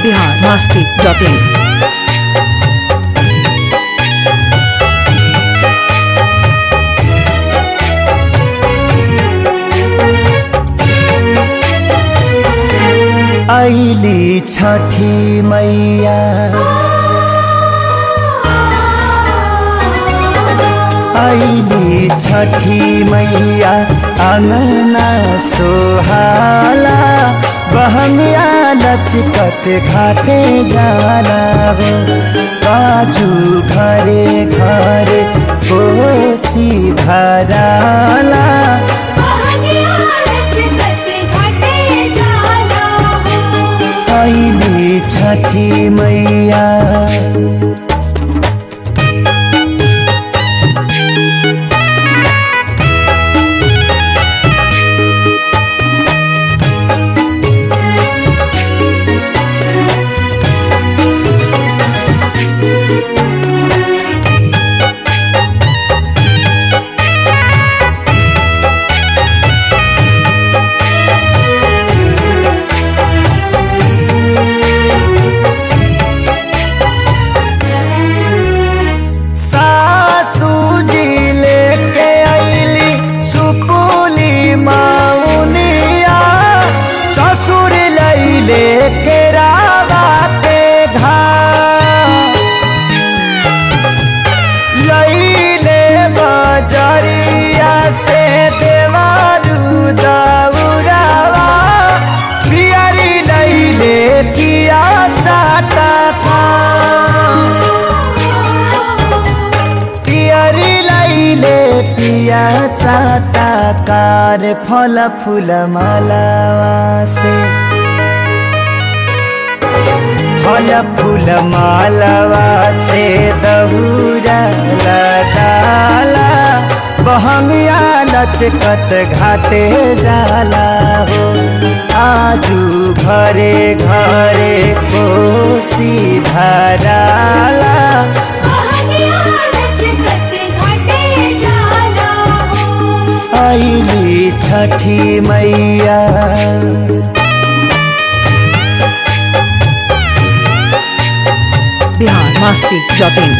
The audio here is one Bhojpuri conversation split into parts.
बिहार मस्ती डॉट इन ऐली छठी मैया ऐली छठी मैया अङ्गना सोहाला बहमिया लचकत घाटे जाला हो काजू घरे घरे कोसी भराला ऐली छठी मैया सासू जी लेके आईली सुपुली माउनिया ससुर लैले के रावा के घाट लैले बजरिया से देवारू दौरावा पियरी लैले किया चाटा का पियरी लैले पिया चाटा कार फल फूल मालावा से फल फूल मालावा से दहुरा लगाला बहंगिया लचकत घाटे जाला हो आजू घरे घरे कोसी भराला ऐली छठी मैया बिहार मस्ती डॉट इन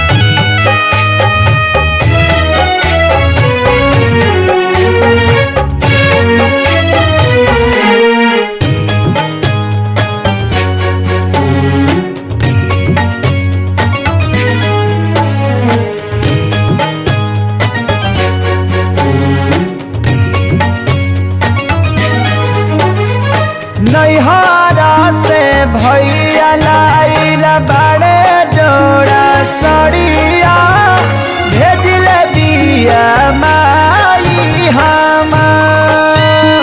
नैहरा से भैया लाइल बड़े जोड़ा सड़िया भेजल बिया माई हमार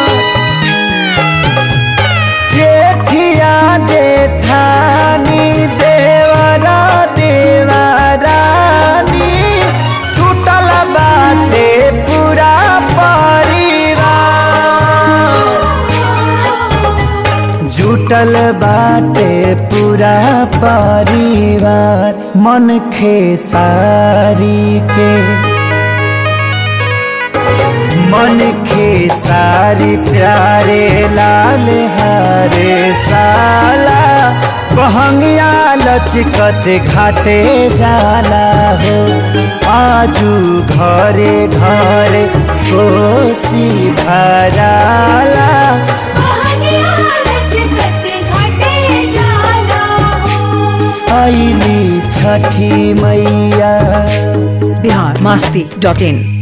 जेठिया जेठानी देवरा देवरानी टूटल बाटे पूरा परिवार जुटल बाटे पूरा परिवार मन खेसारी के मन खेसारी प्यारे लाल हरे साला बहंगिया लचकत घाटे जाला हो आजू घरे घरे कोसी भराला ऐली छठी मैया बिहार मस्ती डॉट इन